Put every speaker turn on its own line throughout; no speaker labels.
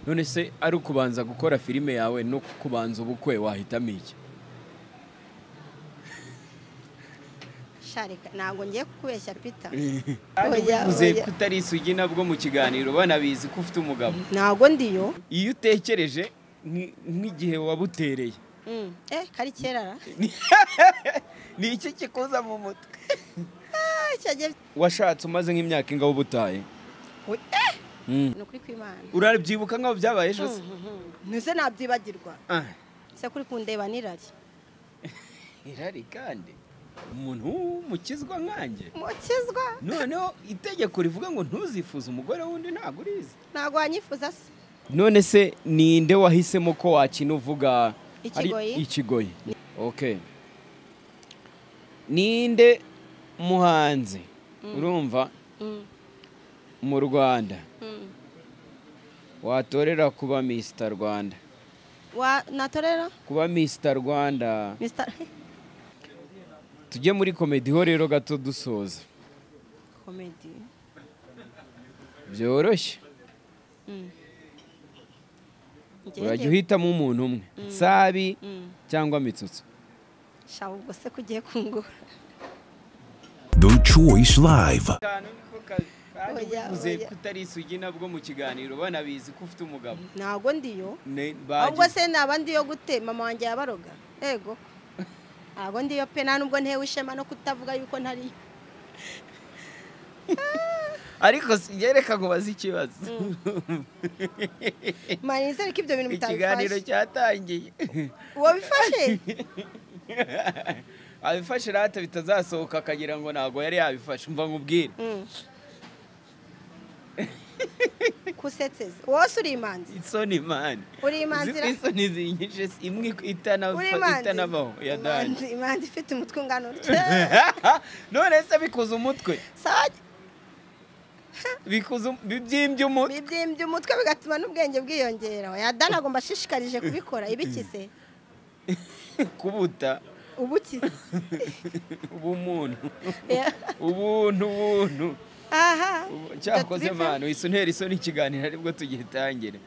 none se ari ukubanza gukora filime yawe no kubanza ubukwe wahitamo iki
sharika ntabwo ngiye kukubeshya pita
uze ko utari isugi nabwo mu kiganiro banabizi ko ufite umugabo
ntabwo ndiyo
iyo utekereje nk- nk'igihe wabutereye
Mm. eh kari kera
ni iki kikuza mu mutwe
Ah, cyagiye-
washatse umaze nk'imyaka ingaho ubutaye
We- eh,
Mm.
ni ukuri kw'imana
urabyibuka nk'aho byabaye ejo se
ntuse nabyibagirwa
Ah,
se kuri kundeba nirari
irari kandi umuntu w'umukizwa nkanjye
mukizwa
noneho itegeko rivuga ngo ntuzifuze umugore wundi ntabwo urizi
ntabwo wanyifuza se
none se ninde wahisemo ko wakina uvuga ari-
Ikigoyi.
ikigoyi okay ninde muhanzi urumva
Mm,
mu rwanda
mm.
watorera kuba misita rwanda
wa natorera
kuba misita rwanda
Mr.
tujye muri komediho rero gato dusoza
comedy
byoroshye
Mm. Njye-
urajya uhitamo umuntu umwe nsabi
Mm.
cyangwa mitsutso
sha ubwo se ko ugiye kungura
The Choice Live.
Oya,
uvuze
oya.
ko utari isugi nabwo mu kiganiro banabizi ko ufite umugabo
ntabwo ndiyo
Ne-
ahubwo
bagize-
se naba ndiyo gute mama wanjye yabaroga yego ko. ntabwo ndiyo pe nta nubwo ntewe ishema no kutavuga yuko ntariyo
ariko sigereka ngo bazi ikibazo
mani nizere ko ibyo bintu
ikiganiro
bitabifashe
cyatangiye
uwo bifashe
abifashe rata bitazasohoka akagira ngo ntabwo yari yabifashe umva nkubwire
Mm. kusetseza wose uri imanzi
isoni mani
uri imanzi ra-
isoni zinyinshi si- imwe
uri
itanafa-
imanzi
itanabaho ya
Imanzi-
dani
imanzi ifite umutwe ungana utya
none se bikuza umutwe
sawa
bikuza um- bibyimbye umutwe
bibyimbye umutwe bigatuma n'ubwenge bwiyongera oya dani agomba ashishikarije kubikora ibikize
kubuta
ubukize
ubumuntu ubuntu ubuntu
aha
Ubu- cyakoze
Gatulika.
mwana uhise untera isoni ikiganiro aribwo tugitangire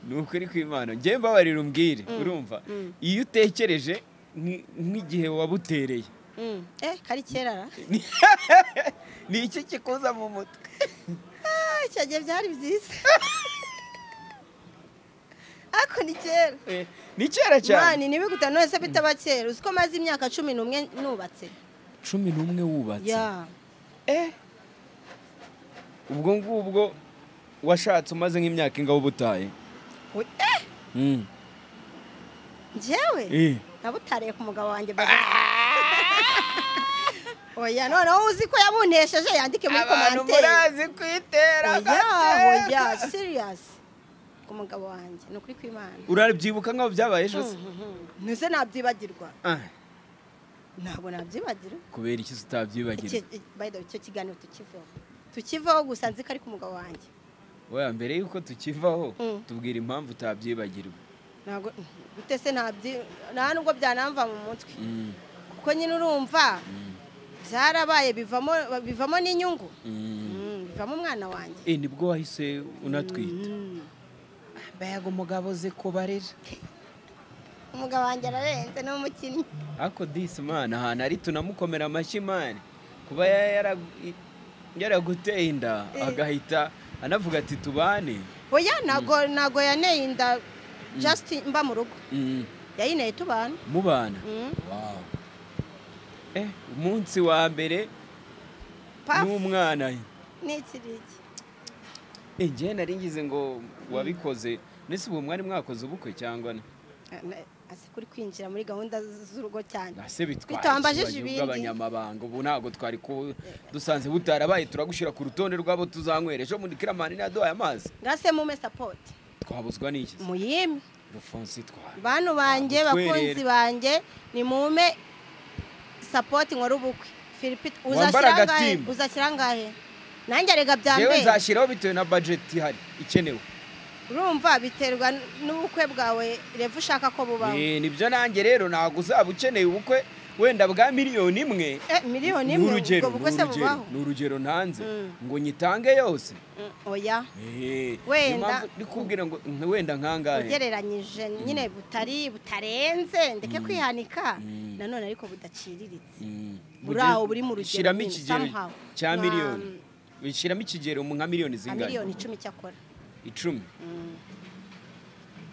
ni ukuri kw'imana njye mbabarira umbwire urumva iyo utekereje nk- nk'igihe wabutereye
Mm. eh kari kera ra
ni iki kikuza mu mutwe
Ah, icyo gihe byari byiza ariko ni kera
Eh, ni kera cyane
mani nibiguta nonese bitaba kera uzi ko maze imyaka cumi n'umwe nubatse
cumi n'umwe wubatse
ya
Eh. ubwo ngubwo washatse umaze nk'imyaka ingaho ubutaye
We- eh,
Mm.
njyewe
Eh.
nabutariye ku mugabo wanjye baza oya noneho uzi ko yabuntesheje yandike muri
abantu
komanteri
murazi kwitera
oya
agateka.
oya siriyasi ku mugabo wanjye ni ukuri kw'imana
urabyibuka nk'aho byabaye ejo se
ntuze nabyibagirwa
Ah,
ntabwo nabyibagira
kubera iki se utabyibagirwa
Iki- i- by the way, icyo kiganiro tukivaho tukivaho gusa nzi ko ari ku mugabo wanjye
Oya mbere yuko tukivaho
Mm.
tubwira impamvu utabyibagirwa
ntabwo gute se ntabyi nta nubwo byanamva mu mutwe
Mm,
kuko nyine urumva byarabaye bivamo bivamo n'inyungu
mm.
Mm, bivamo umwana wanjye
Eh, nibwo wahise unatwita
Mm.
mbayaga umugabo ze kubarera
umugabo wanjye ararenze ni umukinnyi
ariko disi mani ahantu ari tunamukomera amashyi mani kuba ya- yara- i- yaraguteye inda agahita anavuga ati tubane
oya ntago ntago yaneye inda just mba mu rugo
Mm,
yayineye tubana
mubana
Mm.
Wow. Eh, umunsi wa mbere
Paf,
n'umwana ye
ni iki ngiki
Eh, njyewe nari ngize ngo wabikoze nese ubu mwari mwakoze ubukwe cyangwa na
Ah, na- ase kuri kwinjira muri gahunda z- z'urugo cyane
nase bitwaye
Bitambajije
ikibazo
ibindi.
bw'abanyamabanga ubu ntabwo twari ku dusanze butarabaye turagushyira ku rutonde rw'abo tuzanywera ejo muri kiramani naduhaye amazi
ngase mume sapoti
twabuzwa n'iki se?
muyime
rufonsi twaye
bantu banjye
Ntabwo
bakunzi
twerera.
banjye ni mume sapoti nkora ubukwe filipe
Wambara
uzashyira angahe
agatimba.
uzashyira angahe nanjye arega bya
yewe
mbere
nzashyiraho bitewe na bajeti ihari ikenewe
urumva biterwa n- n'ubukwe bwawe revu ushaka ko bubaho
Eh, nibyo nanjye rero ntabwo uzaba ukeneye ubukwe wenda bwa miliyoni imwe
Eh, miliyoni
ni
imwe
urugero
ubwo
ni
bukwe se
urugero
bubaho
ni urugero ntanze
Mm.
ngo nyitange yose
Mm, oya
Eh,
Wenda-
niyo mpamvu ndi kubwira ngo nka- wenda nkangahe
ugereranyije nyine butari butarenze ndeke kwihanika
Mm.
nanone ariko budaciriritse
Mm.
buri aho
Mugi-
buri mu rugero
shyiramo
nyine,
ikigero
somehow.
cya
Nka-
miliyoni shyiramo ikigero mu nka miliyoni
nka
zingana
miliyoni icumi cyakora
icumi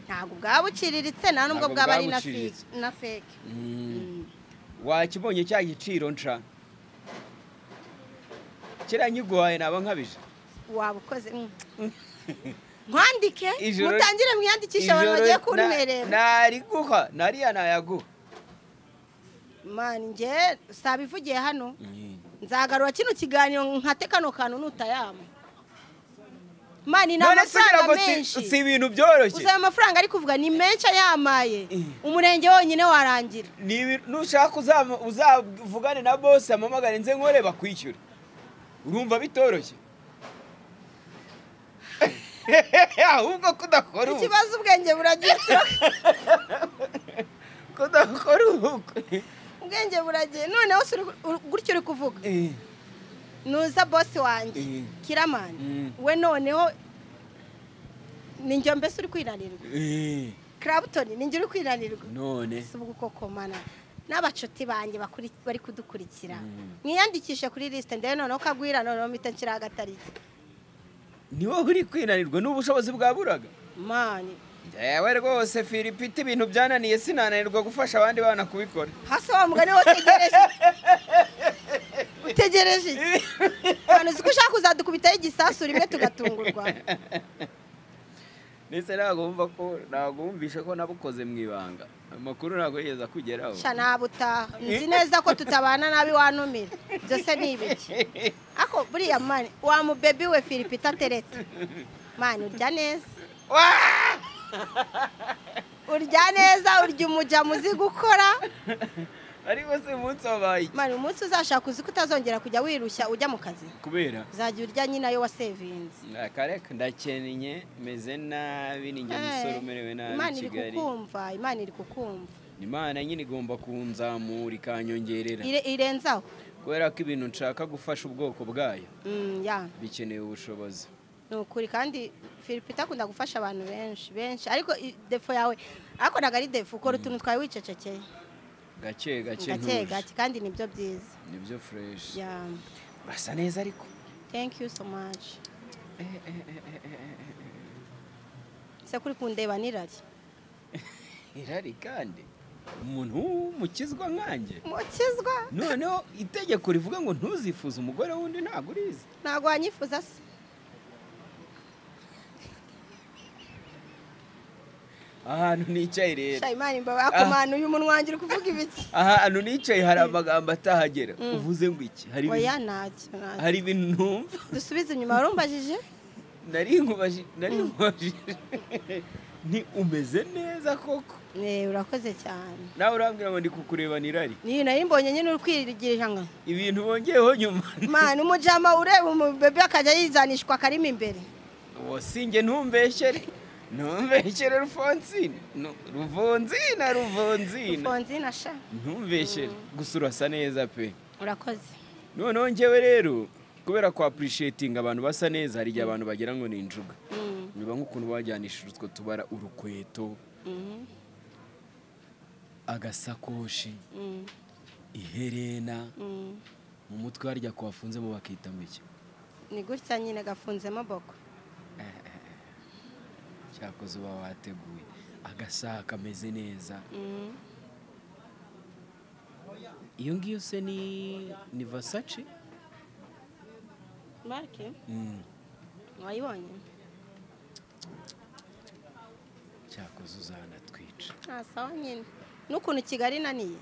ntabwo bwaba buciriritse nta nubwo
Ntabwo
bwaba ari
bwaba
na fi-
buciriritse.
na feke Mm.
wakibonye cya giciro nca kiriya nyiguhaye naba nkabije
waba ukoze mm. mwandike
Ijoro-
mutangire mwiyandikishe abantu bagiye
Ijoro na-
kuntwerera
nariguha nariya nayaguha
mani njye saba ivugiye hano nzagarura kino kiganiro nkate kano kantu nutayama mani ni
none se ugira ngo
amafaranga
si-
menshi
si ibintu byoroshye
uzaba amafaranga ari kuvuga ni menshi ayamaye
Eh.
umurenge wonyine warangira
Ni ibi- nushaka uzama- uzavugane na bose amamagare nze nkore bakwishyure urumva bitoroshye ahubwo kudakora ubu
ikibazo ubwenge buragira
kudakora ubukwe
ubwenge buragira noneho si uri- uri- gutyo uri kuvuga
Eh,
nuza bosi wanjye
Eh. Mm.
kiramani we noneho ni njye mbese uri kwiranirwa
eh,
karabutoni ni njye uri kwiranirwa
none
si ubwo koko mana n'abacuti banjye bakuri- bari kudukurikira
Mm.
mwiyandikishe kuri lisite ndebe noneho ukagwira noneho mpita nshyiraho agatariki
ni wowe uri kwinanirwa n'ubushobozi bwaburaga
mani
yewe rwose filipiti ibintu byananiye sinananirwa gufasha abandi bana kubikora
hasi wa mugani wo utegereje utegereje iki? abantu uzi ko ushaka kuzadukubitaho igisasu rimwe tugatungurwa
ndetse ntabwo wumva ko ntabwo wumvisha ko nabukoze mu ibanga amakuru ntabwo yigeze akugeraho
sha ntabwo utaha nzi neza ko tutabana nabi wanumira byose ni ibiki ako buriya mani wa mubebi we filipita ateretse mani urya neza urya neza urya umuja muzi gukora
ariko si umunsi wabaye iki?
mani umunsi uzashaka uzi ko utazongera kujya wirushya ujya mu kazi
kubera
uzajya urya nyine ayo wasevinze
akareka ndakennye meze nabi ni njye musore umerewe nabi
imana
i
iri
kigali
kukumva imana iri kukumva
imana nyine igomba kunzamura ikanyongerera
Ire- irenzaho
kubera ko ibintu nshaka gufasha ubwoko bwayo
Mm, ya
bikeneye ubushobozi
ni ukuri kandi filipita akunda gufasha abantu benshi benshi ariko i- defo yawe ariko ntabwo ari defo ukora utuntu twawe wicecekeye
gake gake
gake
ntuje
gake kandi nibyo byiza
nibyo fureshi
ya
basa neza ariko
thank you so much se kuri kundeba nirari
irari kandi umuntu w'umukizwa nkanjye
mukizwa
noneho itegeko rivuga ngo ntuzifuze umugore wundi ntabwo urizi
ntabwo wanyifuza se
ahantu nicaye rero
sha imana imbawe akumanuye umunwangira kuvuga ibiki
ahantu nicaye hari amagambo atahagera
Mm.
uvuze ngo iki hari
oya
ibintu-
ntacyo ntacyo.
hari ibintu numva
dusubize inyuma warumbajije
nari nkubaji- nari nkubajije ni umeze neza koko
Eh, urakoze cyane
nawe urambwira ngo ndi kukurebana irari
niyo nari mbonye nyine uri kwirigirira ngo
ibintu wongeyeho nyuma
mani umujama ureba umubebe akajya yizanishwa akarimo imbere
wasinge ntumbeshere ntumbeshere rufonsine Nu- ruvonzina ruvonzina
fonzina sha
ntumbeshere gusa urasa neza pe
urakoze
noneho njyewe rero kubera kwa apurishietinga abantu basa neza hari igihe abantu bagira ngo ni injuga
Mm,
biba nk'ukuntu wajyanishije utwo tubara urukweto
mhm,
agasakoshi
mm,
iherena
mm.
mu mutwe harya ko wafunzemo bakita mu iki
ni gutya nyine gafunzemo boko
cyakoze uba wateguye agasaha kameze neza
Mm.
iyo ngiyo se ni ni vasace
marike wayibonye
cyakoze uzanatwica
nta sawa nyine n'ukuntu kigali inaniye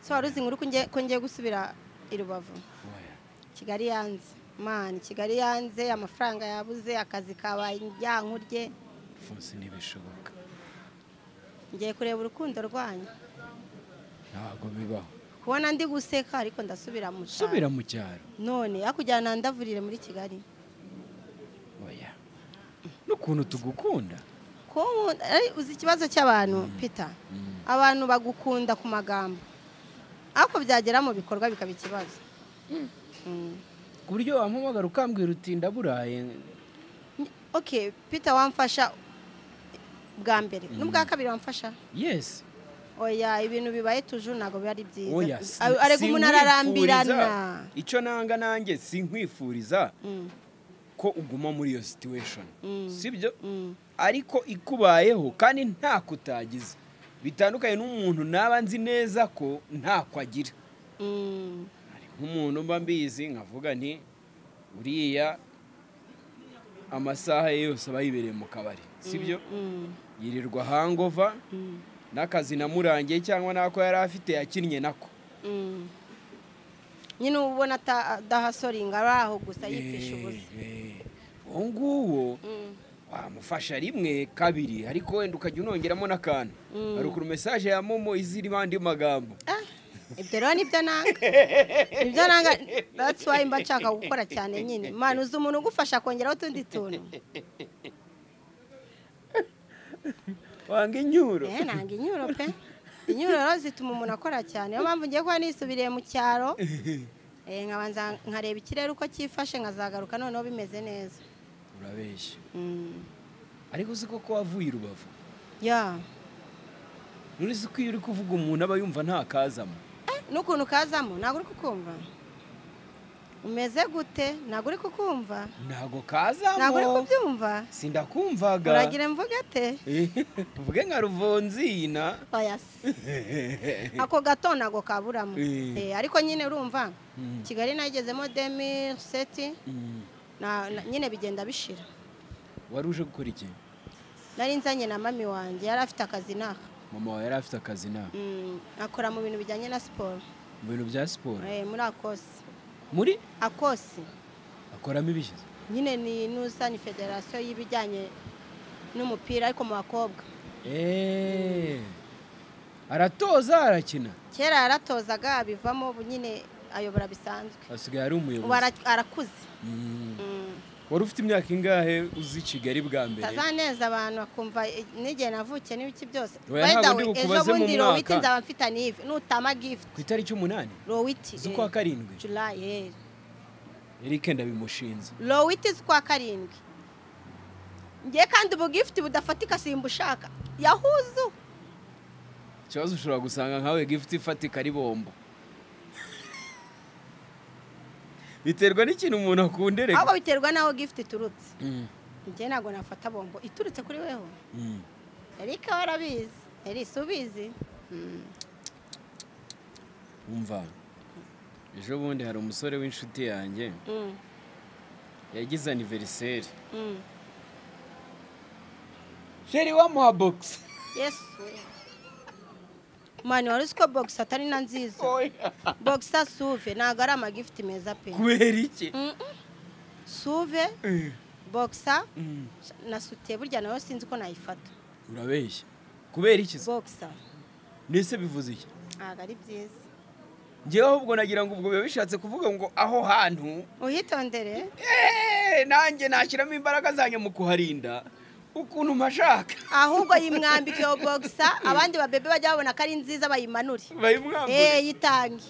so wari uzi inkuru ko ngiye- ko ngiye gusubira i rubavu
Oya.
kigali yanze mani kigali yanze amafaranga yabuze akazi kabaye njyankurye
fonse ntibishoboka
ngiye kureba urukundo rwanyu
ntabwo bibaho
kubona ndi guseka ariko ndasubira mu cyaro.
subira mu cyaro
none hakujyana ndavurire muri kigali
oya n'ukuntu tugukunda
Ko- ari- uzi ikibazo cy'abantu pita abantu bagukunda ku magambo ariko byagera mu bikorwa bikaba ikibazo Mm.
ku buryo wamuhamagara ukambwira uti ndaburaye
ok peter wamfasha bwa mbere n'ubwa kabiri wamfasha
yesi
oya ibintu bibaye tuju ntabwo biba ari
oya
byiza
si-
Ar- arega umuntu ararambirana
sinkwifuriza. icyo nanga nanjye sinkwifuriza
Mm,
ko uguma muri iyo situation
Mm.
sibyo
mm,
ariko ikubayeho kandi nta kutagize bitandukanye n'umuntu naba nzi neza ko ntako agira
mm.
hari nk'umuntu mba mbizi nkavuga nti uriya amasaha ye yose aba yibereye mu kabari sibyo
Mm,
yirirwa hangova
mm,
n'akazi namurangiye cyangwa n'ako yari afite yakinnye nako
mm. nyine uba ubona ata- adahasoringa ari aho gusa yifisha ubusa
Eh, eh. uwo nguwo
Mm,
wamufasha rimwe kabiri ariko wenda ukajya unongeramo n'akantu
Mm.
hari ukuntu mesaje ya momo izirimo andi magambo
ah, ibyo rero nibyo nanga nibyo nanga that's why mba nshaka gukora cyane nyine mwana uzi umuntu ugufasha kongeraho utundi tuntu
wanga inyuro
Eh, nanga inyuro pe inyuro rero zituma umuntu akora cyane niyo mpamvu ngiye kuba nisubiriye mu cyaro eh, nkabanza nkareba ikirere uko cyifashe nkazagaruka noneho bimeze neza
urabeshya
Mm,
ariko uzi ko ko wavuye i rubavu
ya
nurizi ko iyo uri kuvuga umuntu aba yumva nta kazamo
Eh, n'ukuntu kazamo ntabwo uri kukumva umeze gute ntabwo uri kukumva
ntago
ntabwo uri
kazamo
kubyumva
sindakumvaga
uragira mvuga ate
Eh, uvuge nka ruvonzina
oya se. ako gato ntabwo kaburamo
Eh.
Eh, ariko nyine urumva
Mm.
kigali nayigezemo demi seti
Mm.
na- na- nyine bigenda bishira
wari uje gukora iki
nari nzanye na mami wanjye yari afite akazi n'aka
mama wawe yari afite akazi na
Mm, akora mu bintu bijyanye na siporo
mu bintu bya siporo
Eh, muri akosi
muri
akosi
akoramo ibishyize
nyine ni n'usanye federasiyo y'ibijyanye n'umupira ariko mu bakobwa
Eh. aratoza arakina
kera yaratozaga abivamo ubu nyine ayobora bisanzwe
asigaye ari umuyobozi
ubu ara- arakuze
Mm.
Mm,
wari ufite imyaka ingahe uzi kigali bwa mbere
tazaneza abantu bakumva eh, n'igihe navukiye n'ibiki byose
Oya,
By the
ntabwo
way,
ndi
ejo
bukubaze mu
bundi
mwaka.
rowiti nzaba mfitanye ivi nutama gifuti
ku itariki umunani
rowiti
z'ukwa karindwi
julayi eh.
eric ndabimushinze
lowiti z'ukwa karindwi ngiye kandi ubu gifuti budafatika simba ushaka yahuzu
ikibazo ushobora gusanga nkawe gift ifatika ari bombo biterwa n'ikintu umuntu akunderega
ahubwo biterwa n'aho gifuti iturutse
Mm,
njye ntabwo nafata bombo iturutse kuri weho
mm.
erika warabizi erisa ubizi Mm.
umva ejo bundi hari umusore w'inshuti yanjye
Mm.
yagize aniveriseri
Mm.
sheri wamuha bogisi
yesu mani wari uzi ko bogisi atari na nziza bogisi suve ntabwo ari amagifuti meza pe
kubera iki
Mm-mm. suve
Eh,
bogisa
mm.
na sutiye burya nayo sinzi ko nayifata
urabeshya kubera iki se?
bogisa
ndetse bivuze iki
ntabwo ari byiza
ngewe ahubwo nagira ngo ubwo biba bishatse kuvuga ngo aho hantu
uhitondere
eh, nanjye nashyiramo imbaraga zanjye mu kuharinda ukuntu mpashaka
ahubwo yimwambika iyo bogisa abandi babebe bajya babona ko ari nziza bayimanure
bayimwambure
eee yitange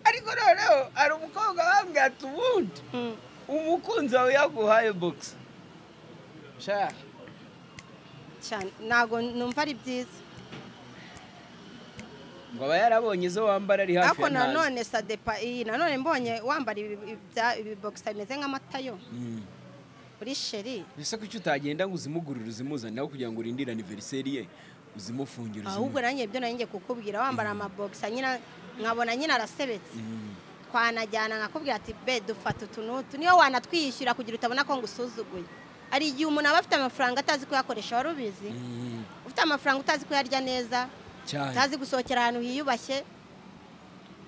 ariko noneho hari umukobwa bambwiye ati ubundi
Mm.
umukunzi wawe yaguhaye bogisi shaka
cyane ntabwo numva ari byiza
ngo aba yarabonye izo wambara ari hafi
ariko
ya ntazi
nanone sadepa iyi nanone mbonye wambara ibi- ibya- ibibogisa bimeze nk'amata yo
Mm.
uri sheri
ese kuki utagenda ngo uzimugurire uzimuzane nawe kugira ngo urindire aniveriseri ye uzimufungire
ahubwo
uzimu-
nanjye ibyo nari ngiye kukubwira wambara amabogisa nyina nkabona nyine arasebetse
Mm.
twanajyana nkakubwira ati be dufata utu n'utu niyo wanatwishyura kugira utabona ko ngusuzuguye hari igihe umuntu aba afite amafaranga atazi kuyakoresha wari ubizi
Mm.
ufite amafaranga utazi kuyarya neza
cyane
utazi gusohokera ahantu hiyubashye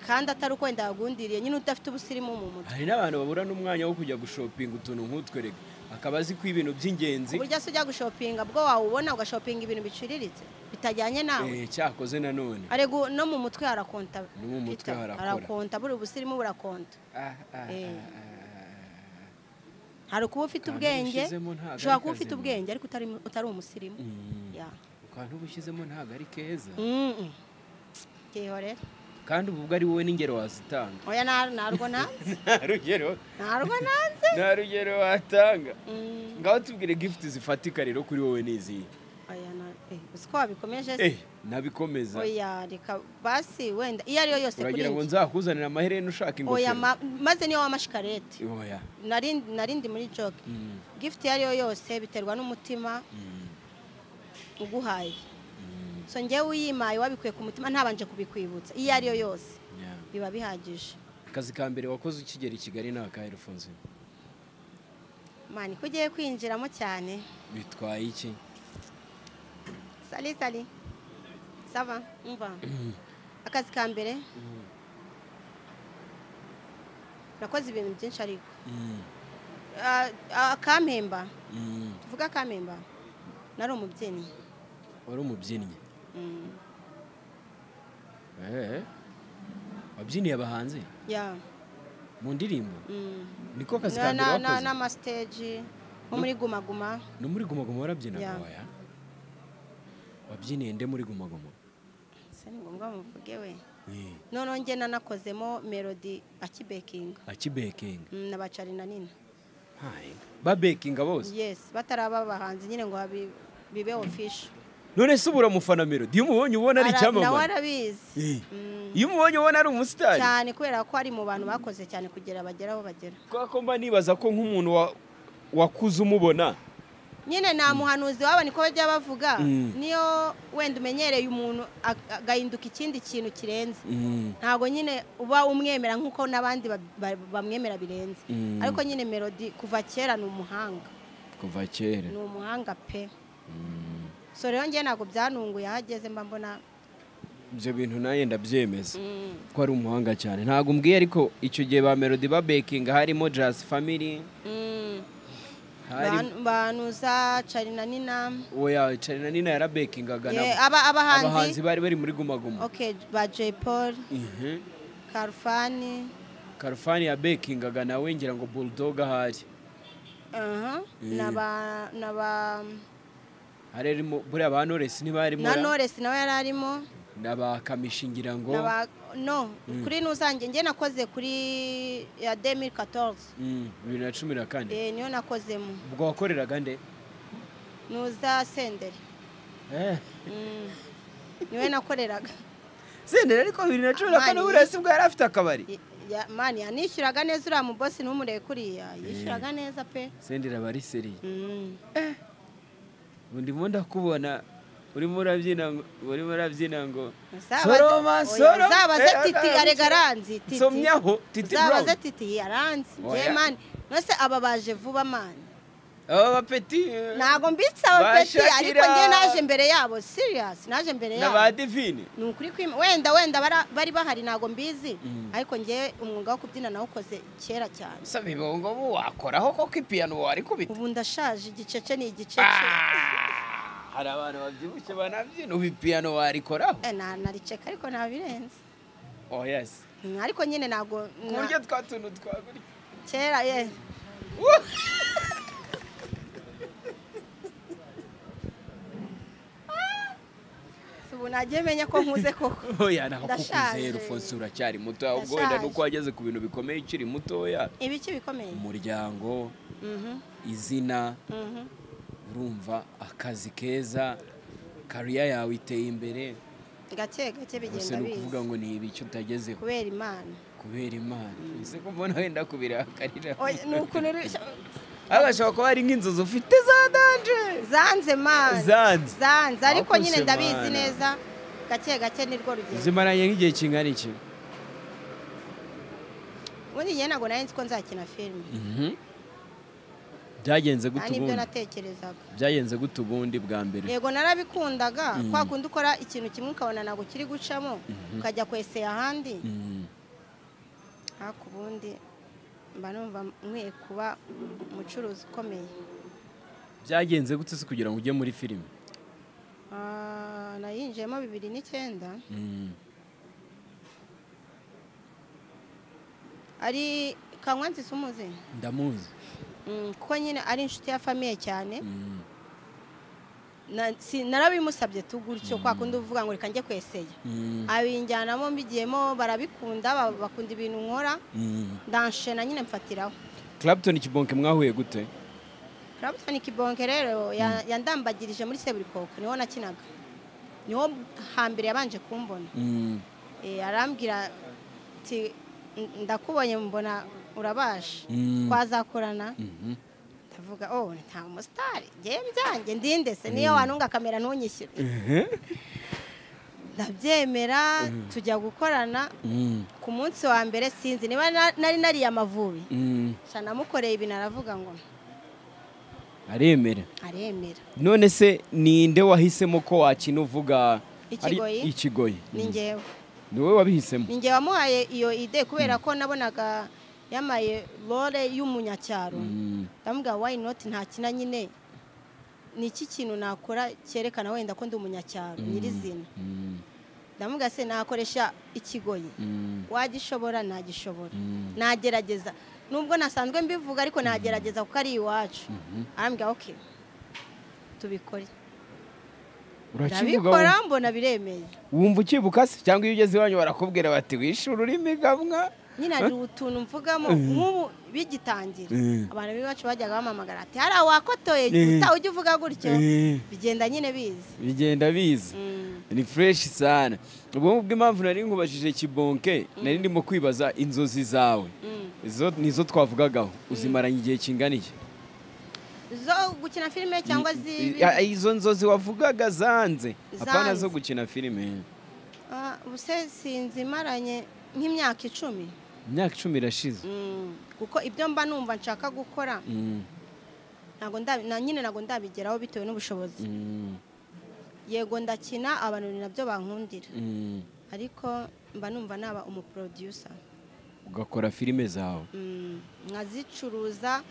kandi atari uko wenda wagundiriye nyine udafite ubusirimu mu mutwe
hari n'abantu babura n'umwanya wo kujya gushopinga utuntu nk'utwo rega akaba azi ko ibintu by'ingenzi
uburyo se ujya gushopinga bwo wawubona ugashopinga ibintu biciriritse bitajyanye nawe
eh, cyakoze nanone
arega no mu mutwe harakonta
No mu mutwe
Peter,
harakora.
harakonta buri ubusirimu burakonta Eh. hari ukuba ufite
Akantu
ubwenge
ushyizemo ntabwo
ushobora
ari
kuba ufite
kazima.
ubwenge ariko utari mu- utari umusirimu
Mm.
Ya.
akantu uba ushyizemo ntabwo ari keza
Mm-mm. Kihorere
kandi ubwo ari wowe n'ingero wazitanga
oya nta- ntarwo nanze
nta rugero
ntarwo nanze
nta rugero watanga
Mm,
ngaho tubwire gifuti zifatika rero kuri wowe n'izihe
oya na- eh, uzi ko wabikomeje se?
eh nabikomeza
oya reka basi wenda iyo ariyo yose kuri
uragira ngo
njye
nzakuzanire amaherena ushaka
oya
ingofero
ma- maze niyo wamashikarete
oya
nari nari ndi muri joke
Mm,
gifuti iyo ariyo yose biterwa n'umutima
mm,
uguhaye
mm,
so njyewe uyimaye wabikuye ku mutima ntabanje kubikwibutsa iyo ariyo yose
yeah.
biba bihagije
akazi ka mbere wakoze ukigera i kigali ni akahe rufunze
mani ko ugiye kwinjiramo cyane
bitwaye iki
sali sali sava umva akazi ka mbere nakoze ibintu byinshi ariko
Mm,
Ah, ah, akampemba
mm.
tuvuga akampemba nari umubyinnyi
wari umubyinnyi
Mm,
Eh, wabyiniye abahanzi
yeah,
mu ndirimbo
mm.
niko kazi ka
Na-
mbere
na- na-
wakoze
n'amasiteji nko muri gumaguma
no muri gumagoma warabyina
Yeah.
oya wabyiniye nde muri gumagoma
se ni ngombwa muvuge we noneho njye nanakozemo melody akibekinga
akibekinga
Mm, na bacarina nina
babekinga bose
yes bataraba abahanzi nyine ngo babi- bibe official
none se ubura amufana melody iyo umubonye ubona ari
Ara- nawe
icyamamare
arabizi
Eh.
Mm,
iyo umubonye ubona ari umusitari
cyane kubera ko ari mu bantu bakoze cyane kugira bagera aho bagera
kubera ko mba nibaza ko nk'umuntu wa- wakuze umubona
nyine nta muhanuzi waba niko bajya bavuga
Mm.
niyo wenda umenyereye umuntu ag- agahinduka ikindi kintu kirenze
Mm,
ntabwo nyine uba umwemera nk'uko n'abandi ba- ba- bamwemera birenze
Mm.
ariko nyine melody kuva kera ni umuhanga
kuva kera
ni umuhanga pe
Mm,
so rero njye ntabwo byanunguye aho ageze mba mbona
ibyo bintu nawe ndabyemeza
mm,
ko ari umuhanga cyane ntabwo umbwiye ariko icyo gihe ba melody babekinga harimo jazz family
mm.
hari
Banu- banuza carina nina
oya carina nina yarabekingaga
Ye,
nabo
aba-
abahanzi
abahanzi
bari bari muri gumaguma
okay ba jay paul karufani
karufani yabekingaga nawe ngira ngo bulldog ahari
aha, na ba- na ba
hari harimo buriya ba noresi ntibarimo
na noresi nawe yari arimo
n'abakamishi ngira ngo
na ba no kuri nuzange njye nakoze kuri ya 2014
Mm, bibiri na cumi na kane
eh niyo nakozemo
ubwo wakoreraga nde
nuza senderi
Eh.
Mm. niwe nakoreraga
senderi ariko bibiri na cumi na kane
Amani.
buriya si bwo yari afite akabari
Y- ya- mani yanishyuraga neza uriya mubosi ntumurebe kuriya yishyuraga neza pe
senderi aba ari seriye
Mm.
ubu ndimo ndakubona urimo urabyina ngo urimo urabyina ngo
Uzabaze-
soroma
oya,
soroma
uzabaze
Eh,
titi
eh,
arega aranzi titi
nsomyaho titi
uzabaze
brown
titi yaranzi
Oya.
je mani nose aba baje vuba mani
aba bapeti eh,
ntabwo mbitsaho peti
Bashakira.
ariko njye naje imbere yabo serious naje imbere
na ba
yabo
divine
ni ukuri kwima wenda wenda bara- bari bahari ntabwo mbizi
Mm.
ariko njye umwuga wo kubyina nawukoze kera cyane
saba ibongo ubu wakoraho koko ipiyano warikubita
ubu ndashaje igicece ni igicece
Ah! hari abantu babyibushye banabyina ubu ipiyano warikoraho
Eh, na- nariceka ariko ntabirenze
oh yes
Mm, ariko nyine ntabwo
ku buryo twa tuntu twagurika
kera ye Si ubu nagiye menya ko nkuze koko
oya ntabwo kukuzehe
Ndashaje.
rufonsi uracyari mutoya ubwo wenda nuko wageze ku bintu bikomeye ukiri mutoya
ibiki bikomeye
umuryango
Mhm,
izina
mhm.
urumva akazi keza kariya yawe iteye imbere
gake gake
gusa
bigenda
ni ukuvuga
biza
ngo ni ibiki utagezeho
kubera imana
kubera imana ese ko mbona wenda kubirakarira
Oya, ni ukuntu uri-
ariko ashobora kuba hari nk'inzozi ufite za danje
zanze mana
Zanze.
zanze ariko
Wakoze
nyine ndabizi
mana.
neza gake gake nirwo rugendo
zimaranye nk'igihe kingana iki
ubundi njye ntabwo nari nzi ko nzakina filime
byagenze
nta
gute
n'ibyo
ubundi
natekerezaga
byagenze gute ubundi bwa mbere
yego narabikundaga
Mm.
kwa kundi ukora ikintu kimwe ukabona ntabwo kiri gucamo ukajya kweseye ahandi
Mm.
ariko ubundi mba numva nkwiye kuba umucuruzi ukomeye
byagenze gute se kugira ngo ujye muri filime
Ah, nayinjiyemo bibiri n'icyenda ari kanywanzi sumuzi
ndamuzi
Mm, kuko nyine ari inshuti ya famiye cyane na- si- narabimusabye tugutyo kwa kundi uvuga ngo reka njye kweseye
Mm,
abinjyanamo mbigiyemo barabikunda ba- bakunda ibintu nkora
mm.
ndanshena nyine mfatiraho
Clapton Kibonke mwahuye gute
turabutana ikibonke rero ya- yandambagirije muri seburikoko niho nakinaga niho hambere yabanje kumbona
Mm,
Eh, arambwira ati "N- ndakubonye mbona urabaje
Mm.
twazakorana
mhm.
ndavuga oh nta umusitari ngewe byanjye ndinde se niyo wanunga kamera ntunyishyure ndabyemera tujya gukorana
Mm,
ku munsi wa mbere sinzi niba na- nari nariye amavubi
mm.
nshya namukoreye ibintu aravuga ngo
aremera
aremera
none se ninde wahisemo ko wakina uvuga ari-
Ikigoyi?
ikigoyi
ni ngewe
ni wowe wabihisemo
ni ngewe wamuhaye iyo ide kubera ko nabonaga yambaye role y'umunyacyaro
Mm,
ndamubwira wayi noti ntakina nyine ni iki kintu nakora cyerekana wenda ko ndi umunyacyaro nyirizina
mm,
ndamubwira se nakoresha ikigoyi
mm,
wagishobora nagishobora
Mm.
nagerageza nubwo nasanzwe mbivuga ariko nagerageza kuko ari iwacu arambwira ok tubikore
urakivuga
ndabikora
wowe?
mbona biremeye
wumva ukibuka se cyangwa iyo ugeze iwanyu barakubwira bati wishe ururimi gamwa
nyine hari utuntu mvugamo nk'ubu bigitangira
Mm.
abantu b'iwacu bajyaga bamamagara ati hari awakotoye utaha ujya uvuga gutyo
Eh.
bigenda nyine bizi
bigenda biza
Mm.
ni fureshi sana ubwo ngubwo impamvu nari nkubajije kibonke nari ndimo kwibaza inzozi zawe
Mm.
izo nizo twavugagaho uzimaranye igihe kingana iki
zo gukina filime cyangwa z'ibi
Ya, izo nzozi wavugaga zanze apana
Zanze.
zo gukina filime
Ah, ubuse sinzi maranye nk'imyaka icumi
imyaka icumi irashize
Mm. kuko ibyo mba numva nshaka gukora
Mm,
ntago ndabi- na- nyine ntabwo ndabigeraho bitewe n'ubushobozi
mm,
yego ndakina abantu ni nabyo bankundira
mm.
ariko mba numva naba umuproducer
ugakora filime zawe
Mm, nkazicuruza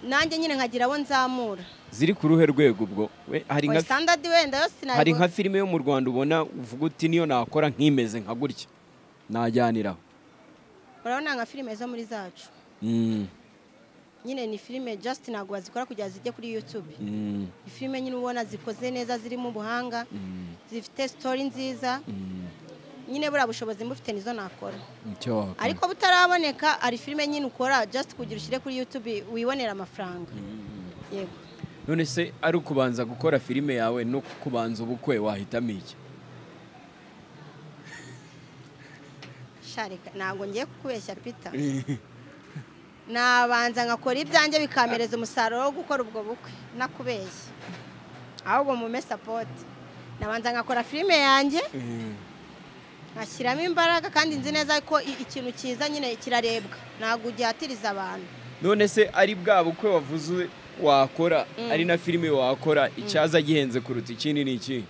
nanjye nyine nkagira abo nzamura
ziri ku ruhe rwego ubwo We, hari
Oya,
nka
standard wenda yose ntabwo-
hari nka filime yo mu rwanda ubona uvuga uti niyo nakora nkimeze nka gutya najyaniraho
urabona nka filime zo muri zacu
Mm,
nyine ni filime just ntabwo bazikora kugira zijye kuri youtube
mm,
ni filime nyine ubona zikoze neza zirimo ubuhanga
mm,
zifite story nziza
mm.
nyine buriya bushobozi mbufite nizo nakora
Icyo wakora.
ariko butaraboneka hari filime nyine ukora just kugira ushyire kuri youtube wibonera amafaranga yego
none se ari ukubanza gukora filime yawe no kubanza ubukwe wahitamo iki
sharika ntabwo ngiye kukubeshya pita nabanza nkakora ibyanjye bikampereza umusaruro wo gukora ubwo bukwe nakubeshya ahubwo mume sapoti nabanza nkakora filime yanjye nkashyiramo imbaraga kandi nzi neza ko i- ikintu cyiza nyine kirarebwa ntabwo ugihatiriza abantu
none se ari bwa bukwe wavuze wakora ari na filime wakora icyaza gihenze kuruta ikindi ni iki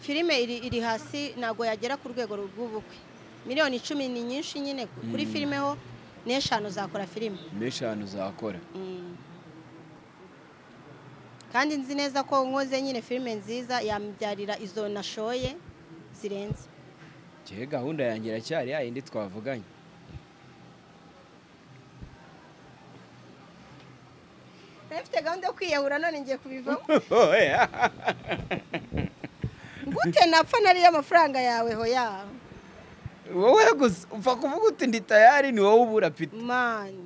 filime iri, iri hasi ntabwo yagera ku rwego rw'ubukwe miliyoni icumi ni nyinshi nyine ku- kuri filime ho n'eshanu zakora filime
n'eshanu uzakora
Mm. kandi nzi neza ko nkoze nyine filime nziza yambyarira izo nashoye zirenze
gihe gahunda yanjye iracyari ya yindi twavuganye
nari mfite gahunda yo kwiyahura none ngiye kubivamo gute napfa nariye amafaranga yawe ho ya
wowe gusa upfa kuvuga uti ndi tayari ni wowe ubura pita
mani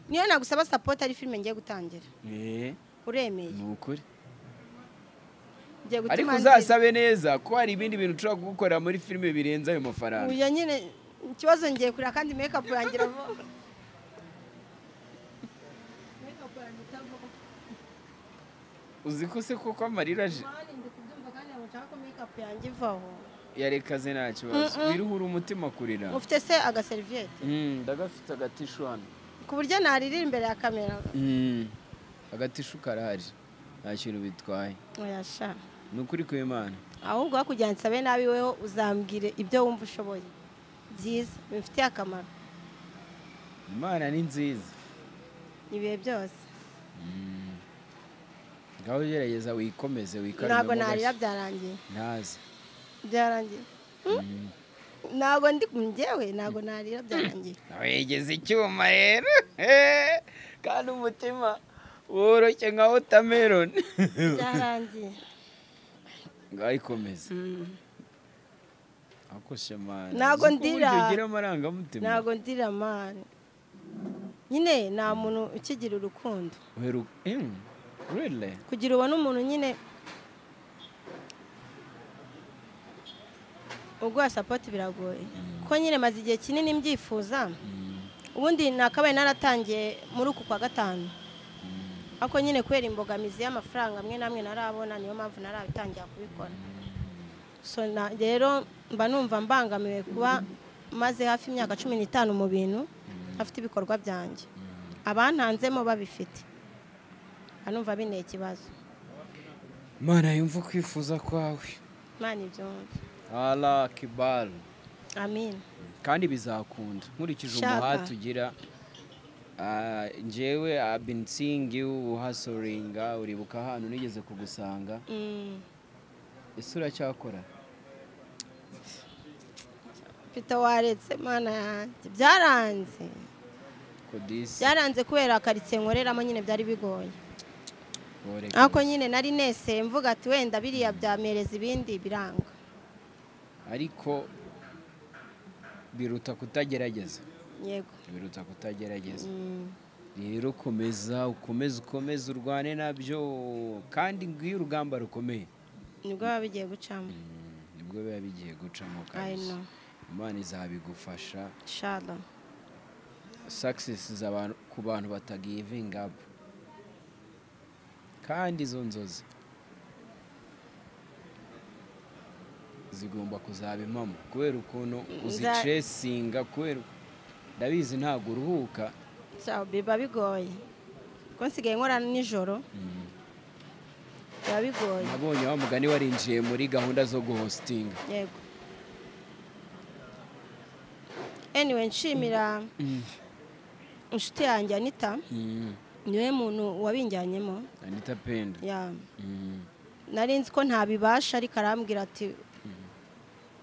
niyo nagusaba sapoti ari filime ngiye gutangira
Eh,
uremeye
ni ukuri
ngiye
ariko
gutuma nzira.
uzasabe neza ko hari ibindi bintu ushobora gukorera muri filime birenze ayo mafaranga
uya nyine ikibazo ngiye kureba kandi make up yanjye irava
uzi ko se koko amarira aje
mani ndi kubyumva kandi ntabwo nshaka ko make up yanjye ivaho
yarekaze nta kibazo
Mm-mm.
biruhura umutima kurira
ufite se agaseriviyete
Mm, ndagafite agatishu hano
ku buryo naririra imbere ya kamera
Mm, agatishu karahari nta kintu bitwaye
yasha
ni ukuri ku imana
ahubwo hakurya nsabe nabi weho uzambwire ibyo wumva ushoboye byiza bimfitiye akamaro
imana ni nziza
ibihe byose
ngaho gerageza wikomeze wikarumemo
ntabwo
gashya.
narira byarangiye
ntazi
byarangiye ntabwo ndi njyewe ntabwo narira byarangiye
wegeze icyuma rero kandi umutima woroshye nka wotameroni
byarangiye
ngayikomeza ako shemani
Ntago ndira.
ugira amarangamutima
ntabwo ndira mani nyine nta muntu ukigira urukundo
Weru- Mm, really?
kugira ubone umuntu nyine uguha sapoti biragoye ko nyine maze igihe kinini mbyifuza ubundi nakabaye naratangiye muri uku kwa gatanu ariko nyine kubera imbogamizi y'amafaranga amwe n'amwe narabona niyo mpamvu narabitangira kubikora so na- rero mba numva mbangamiwe kuba maze hafi imyaka cumi n'itanu mu bintu afite ibikorwa byanjye abantanzemo babifite nka numva binteye ikibazo
mana yumva kwifuza kwawe
imana ibyumve
ara kibaru
amin
kandi bizakunda nkurikije
Shaka.
umuhati ugira ah, njyewe abinsingi uhasoringa uribuka ahantu nigeze kugusanga
Mm.
ese uracyakora
mfite waretse mana yanjye byaranze
kodisi
byaranze kubera karitsiye nkoreramo nyine byari bigoye
woreka
ariko nyine nari nese mvuga ati wenda biriya byampereza ibindi biranga
ariko biruta kutagerageza
yego
biruta kutagerageza
Mm.
rero komeza ukomeze ukomeze urwane nabyo kandi ngwiyo urugamba rukomeye
nibwo biba bigiye gucamo
nibwo biba bigiye gucamo
I
kabisa
know.
imana izabigufasha
shara
success z'abantu ku bantu batagivinga up kandi izo nzozi zigomba kuzaba impamo kubera ukuntu uzicesinga kubera uku- ndabizi ntabwo uruhuka
biba bigoye ko nsigaye nkora nijoro biba bigoye
nabonye wa mugani warinjiye muri gahunda zo guhositinga
yego anyway nshimira inshuti yanjye anita niwe muntu wabinjyanyemo
anita penda
ya nari nzi ko ntabibasha ariko arambwira ati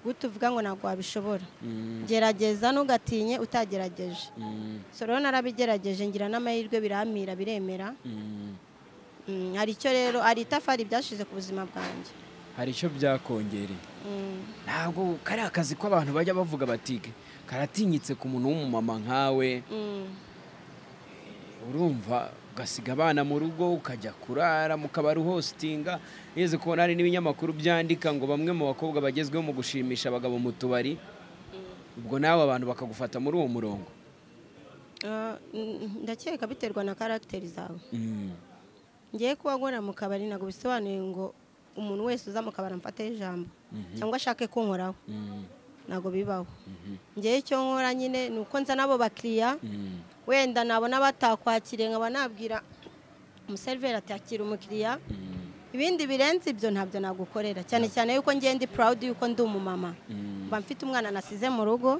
gute uvuga ngo ntabwo wabishobora gerageza ntugatinye utagerageje so rero narabigerageje ngira n'amahirwe biramira biremera Mm, hari icyo rero hari itafari byashize ku buzima bwanjye
hari icyo byakongereye
Mm,
ntabwo kariya kazi ko abantu bajya bavuga bati karatinyitse ku muntu w'umumama nkawe
mm,
urumva ugasiga abana mu rugo ukajya kurara mukabari hositinga yeze kubona hari n'ibinyamakuru byandika ngo bamwe mu bakobwa bagezweho mu gushimisha abagabo mu tubari ubwo nawe abantu bakagufata muri uwo murongo
ah, mm, ndakeka biterwa na karagiteri zawe ngiye kuba nkora mu kabari ntabwo bisobanuye ngo umuntu wese uza mu kabari amfateho ijambo cyangwa ashake kunkoraho ntabwo bibaho ngewe icyo nkora nyine ni uko nza n'abo bakiriya wenda nabona batakwakiriye nkaba nabwira umuseriveri ati akira umukiriya ibindi birenze ibyo ntabyo nagukorera cyane cyane yuko ngenda purawudi yuko ndi umumama mba mfite umwana nasize mu rugo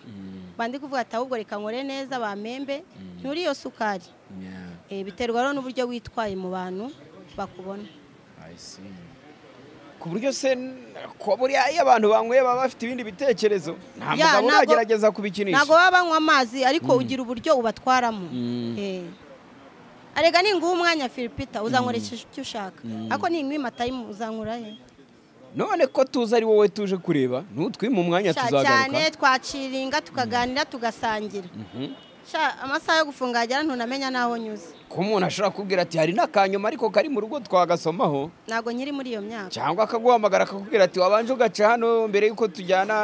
mba ndi kuvuga ati ahubwo reka nkore neza bamembe nturi iyo sukari
Yeah,
Eh, biterwa rero n'uburyo witwaye mu bantu bakubona
I see. ku buryo se ko buriya iyo abantu banyweye baba bafite ibindi bitekerezo nta
Yeah,
mugabo
ntabwo-
uragerageza kubikinisha
ntabwo baba banywa amazi ariko ugira uburyo ubatwaramo
Mm.
Eh. arega ninguha umwanya filipita uzanywera icyo ushaka ariko ninguha imatayimu uzanywera he
none ko tuzi ari wowe tuje kureba ntutwime umwanya
Sha,
tuzagaruka
cyane twaciringa tukaganira tugasangira
Mhm.
Sha, amasaha yo gufunga yagera ntunamenya n'aho nyuze
ko umuntu ashobora kubwira ati hari n'akanyuma ariko kari mu rugo twagasomaho
ntabwo nkiri muri iyo myaka
cyangwa akaguhamagara akakubwira ati wabanje ugaca hano mbere y'uko tujyana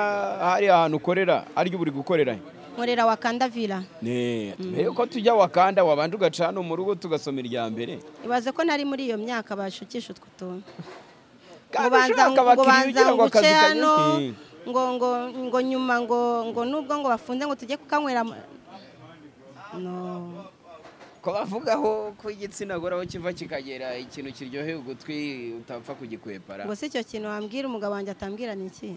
hari ahantu ukorera aryo buri gukorera
nkorera wakanda vila
Ne, mbere y'uko tujya wakanda wabanje ugaca hano mu rugo tugasoma irya mbere
ibaze ko nari muri iyo myaka bashukisha utwo tuntu
kandi
Ngo banza-
ushaka
ngo
abakiriya
banza
ugira ngo
nguce
akazi
hano
kanyine
ngo ngo ngo nyuma ngo ngo nubwo ngo bafunze ngo tujye kukanywera mu- no
ko bavugaho ko igitsina gore aho kiva kikagera ikintu kiryoheye ugutwi utapfa kugikwepara
ngo si icyo kintu wambwira umugabo wanjye atambwira ni iki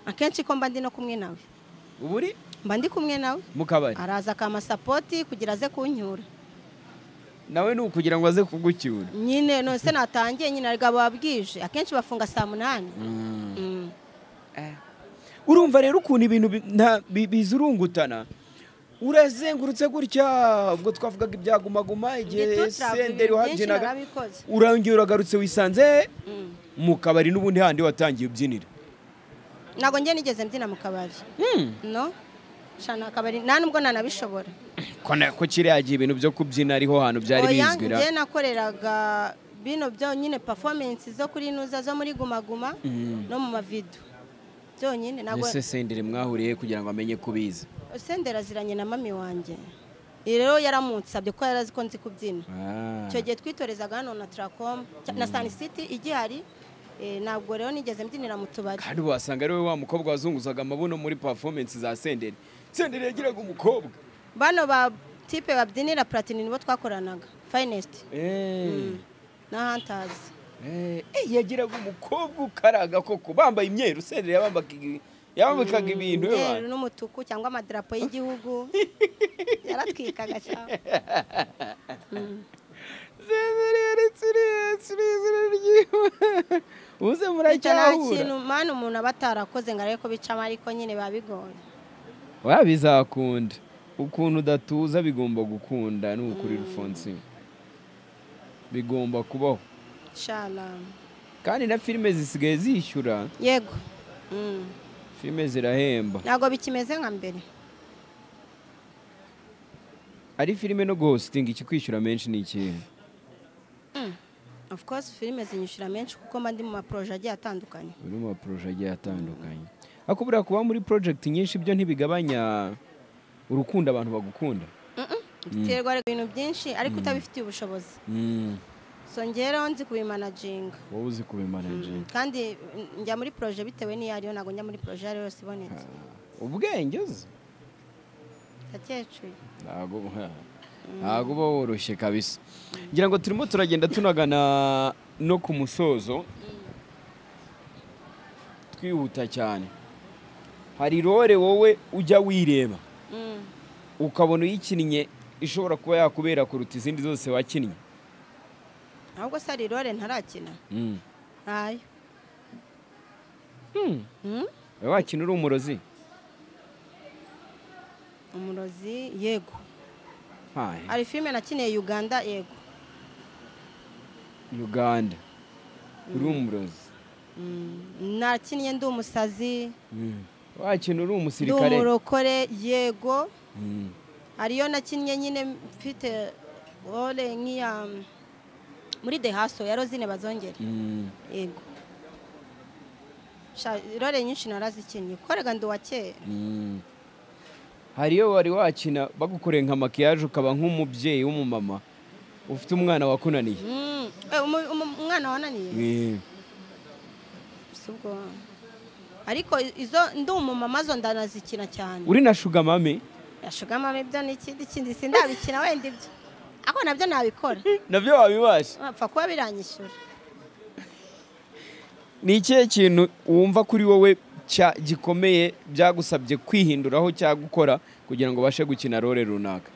akenshi ko mba ndi no kumwe nawe
ubu uri
mba ndi kumwe nawe
mu kabari
araza akama sapoti kugira aze kunyura
nawe ni ukugira ngo aze kugucyura
nyine none se natangiye nyine arigabo babwije akenshi bafunga saa munani Mm.
urumva rero ukuntu ibintu bi- nta- bi- bizurungutana urazengurutse gutya ubwo twavugaga ibyagumaguma igihe
Ngitutra,
senderi
ibintu byinshi
wabyinaga
narabikoze.
urangije uragarutse wisanze
Mm.
mu kabari n'ubundi handi watangiye ubyinira
ntabwo njye nigeze mbyina mu kabari no shana akabari nta nubwo nanabishobora
ko na- ko kiriya gihe ibintu byo kubyina ariho hantu byari
Oya,
bizwi ra
njye nakoreraga bino byonyine performance zo kuri nuza zo muri gumaguma
Mm.
no mu mavido byonyine ntabwo
ese senderi mwahuriye kugira ngo amenye ko ubizi
sendera aziranye na mami wanjye iyi rero yaramunsabye ko yari azi ko nzi kubyina
Ah.
icyo gihe twitorezaga hano na turakomu na sanisiti igihari eh, ntabwo rero nigeze mbyinira mu tubari
kandi wasanga ari we wa mukobwa wazunguzaga amabuno muri performance za senderi senderi yagiraga umukobwa
bano ba tipe babyinira platini nibo twakoranaga finest na hantazi
Eh, eh, yagiraga umukobwa ukaraga koko bambaye imyeru senderi yabambaka igi- yabambikaga ibintu we
umweru
bantu.
n'umutuku cyangwa amadarapo y'igihugu yaratwikaga cyane
Senderi yaretse iriya- iriya- iriya ry'iwe. uze
icyo nta
muracyahura
kintu mani umuntu aba atarakoze ngo arebe ko bicamo ariko nyine biba bigoye
wabizakunda ukuntu udatuza bigomba gukunda ni ukuri rufonsi bigomba kubaho
shana
kandi na filime zisigaye zishyura
yego Mm.
filime zirahemba
ntabwo bikimeze nka mbere
ari filime no guhositinga ikikwishyura menshi ni ikihe
of course filime zinyishyura menshi kuko mba ndi mu maporoje agiye atandukanye
uri mu maporoje agiye atandukanye ariko buriya kuba muri project nyinshi byo ntibigabanya urukundo abantu bagukunda
Mm-mm. biterwa ariko ibintu byinshi ariko utabifitiye ubushobozi so ngeraho nzi kubimanaginga
wowe uzi kubimanaje
kandi mm, njya muri poroje bitewe n'iyo ariyo ntabwo njya muri poroje iyo ariyo yose ibonetse
ubwenge uzi
ndakecuru
ntabwo ntabwo uba woroshye kabisa ngira ngo turimo turagenda tunagana no ku musozo twihuta cyane hari role wowe ujya wireba ukabona uyikinnye ishobora kuba yakubera kuruta izindi zose wakinnye
ahubwo se ari rore ntarakina ntayo Mm?
wowe wakina uri umurozi
umurozi yego
Hai,
hari filime nakiniye uganda yego
uganda uri umurozi
Mm, nakinnye ndi umusazi
wakina uri
ndi
umusirikare
umurokore yego
Mm.
hariyo nakinnye nyine mfite rore nk'iya mm, muri dehaso ya rozine bazongera
Mm.
yego Sha- role nyinshi narazikinnye korega ndi uwa kera
Mm. hari iyo wari wakina bagukoreye nka makiyaje ukaba nk'umubyeyi w'umumama ufite umwana wakunaniye
Mm, eh, umu- umu- umwana wananiye si ubwo ariko izo ndi umumama zo ndanazikina cyane
uri na shugamame
yashugama ibyo ni ikindi kindi sindabikina wenda ibyo ako nabyo nabikora
nabyo wabibasha
bapfa kuba biranyishyura
ni ikihe kintu wumva kuri wowe cya- gikomeye byagusabye kwihinduraho cyangwa gukora kugira ngo ubashe gukina role runaka